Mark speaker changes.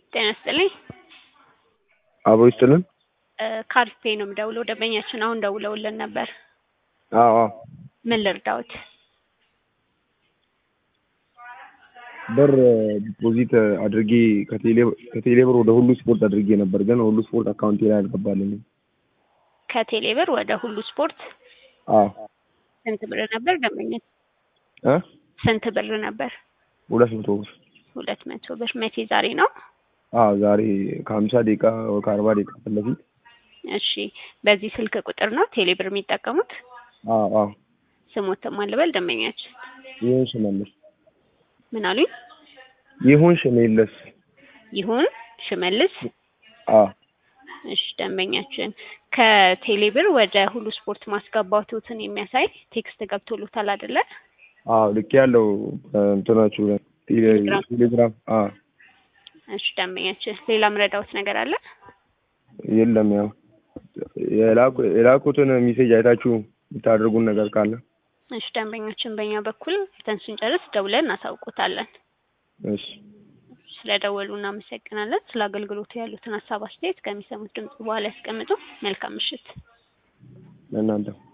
Speaker 1: ጤና ይስጥልኝ።
Speaker 2: አብሮ ይስጥልን።
Speaker 1: ካርፔ ነው የምደውለው። ደንበኛችን አሁን ደውለውልን ነበር።
Speaker 2: አዎ አዎ።
Speaker 1: ምን ልርዳዎት?
Speaker 2: ብር ዲፖዚት አድርጌ ከቴሌ ብር ወደ ሁሉ ስፖርት አድርጌ ነበር፣ ግን ሁሉ ስፖርት አካውንቴ ላይ አልገባልኝም።
Speaker 1: ከቴሌ ብር ወደ ሁሉ ስፖርት
Speaker 2: አዎ
Speaker 1: ስንት ብር ነበር ደንበኛ?
Speaker 2: እ
Speaker 1: ስንት ብር ነበር?
Speaker 2: ሁለት መቶ ብር።
Speaker 1: ሁለት መቶ ብር። መቼ? ዛሬ ነው?
Speaker 2: አዎ ዛሬ ከሀምሳ ደቂቃ ከአርባ ደቂቃ ፊት ለፊት።
Speaker 1: እሺ በዚህ ስልክ ቁጥር ነው ቴሌ ብር የሚጠቀሙት?
Speaker 2: አዎ አዎ።
Speaker 1: ስሞት ማን ልበል ደንበኛችን?
Speaker 2: ይሁን ሽመልስ።
Speaker 1: ምን አሉኝ?
Speaker 2: ይሁን ሽመልስ።
Speaker 1: ይሁን ሽመልስ።
Speaker 2: አዎ
Speaker 1: እሺ ደንበኛችን ከቴሌ ብር ወደ ሁሉ ስፖርት ማስገባቱትን የሚያሳይ ቴክስት ገብቶሎታል አይደለ?
Speaker 2: አዎ ልክ ያለው እንትናችሁ ላይ ቴሌ- ቴሌግራም። አዎ
Speaker 1: እሺ ደንበኛችን ሌላ ምረዳውት ነገር አለ?
Speaker 2: የለም ያው የላኩ- የላኩትን ሜሴጅ አይታችሁ የምታደርጉን ነገር ካለ
Speaker 1: እሺ ደንበኛችን በእኛ በኩል አይተን ስንጨርስ ደውለን እናሳውቆታለን።
Speaker 2: እሺ
Speaker 1: ስለደወሉ እናመሰግናለን። ስለ አገልግሎቱ ያሉትን ሀሳብ አስተያየት ከሚሰሙት ድምጽ በኋላ ያስቀምጡ። መልካም ምሽት።
Speaker 2: ለእናንተ